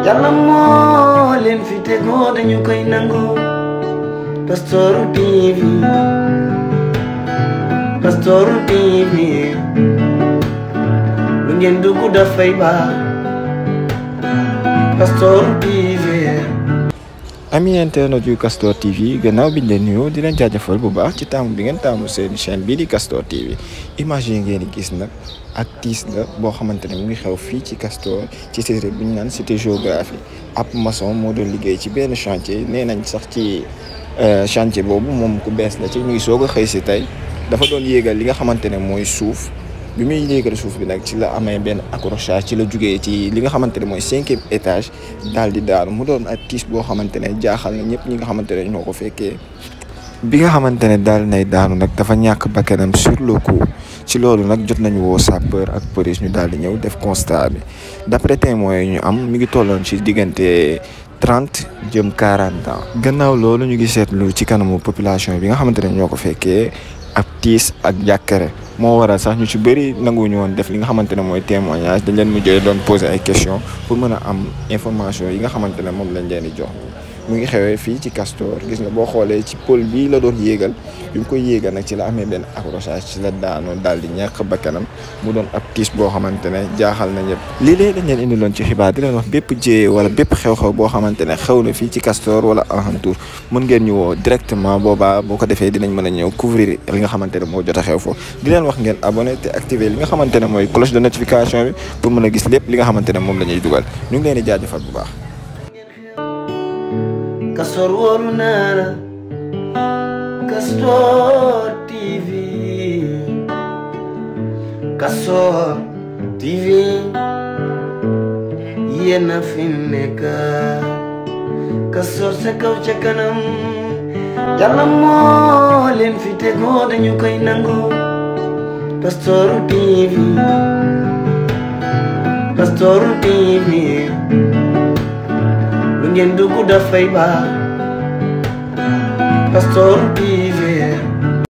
yàlla moo leen fi tegoo dañu koy nangu Pastoor TV Pastoor TV lu ngeen dugg dafay baax Pastoor TV ami internet yu Castor TV gannaaw biñ leen nuyoo di leen jaajëfal bu baax ci taamu bi ngeen taamu seen chaîne bii di Castor TV image yi ngeen di gis nag ak tiis la boo xamante ne mu ngi xew fii ci Castor ci série bi ñu naan cité géographie ab maçon moo doon liggéey ci benn chantier nee nañ sax ci chantier boobu moom ku bees la ci ñu ngi soog a xëy si tey dafa doon yéegal li nga xamante ne mooy suuf bi muy yéegal suuf bi nag ci la amee benn accrochage ci la jugee ci li nga xamante ne mooy cinquième étage daal di daanu mu doon ak tiis boo xamante ne jaaxal na ñëpp ñi nga xamante ne ñoo ko fekkee bi nga xamante ne daal nay daanu nag dafa ñàkk bakkanam sur le coup ci loolu nag jot nañu woo sapeur ak police ñu daal di ñëw def constat bi d'après témoins yi ñu am mi ngi tolloon ci diggante trente jëm quarante ans gannaaw loolu ñu ngi seetlu ci kanamu population bi nga xamante ne ñoo ko fekkee ak tiis ak jàkkare moo waral sax ñu ci bëri nanguwuñu woon def li nga xamante ne mooy témoignage dañ leen mujjee doon poser ay questions pour mën a am information yi nga xamante ne moom lañ leen di jox mu ngi xewee fii ci Castor gis nga boo xoolee ci pôle bii la doon yéegal bi mu koy yéegal nag ci la amee benn accrochage ci la daanoo daal di ñàkk bakkanam mu doon ab tiis boo xamante ne jaaxal na ñëpp lii léeg dañ leen indiloon ci xibaar di leen wax bépp jiyee wala bépp xew-xew boo xamante ne xew na fii ci Castor wala alentour mën ngeen ñu woo directement boobaa boo ko defee dinañ mën a ñëw couvrir li nga xamante ne moo jot a xew foofu di leen wax ngeen abonné te activer li nga xamante ne mooy cloche de notification bi pour mën a gis lépp li nga xamante ne moom la ñuy dugal ñu ngi leen di jaajëfal bu baax Castor wóolu naa la Castor TV Castor TV yéen a fi nekk Castor sa kaw ca kanam yàlla moo leen fi tegoo dañu koy nangu Castor TV Castor TV lu ngeen dugg dafay baax Castor TV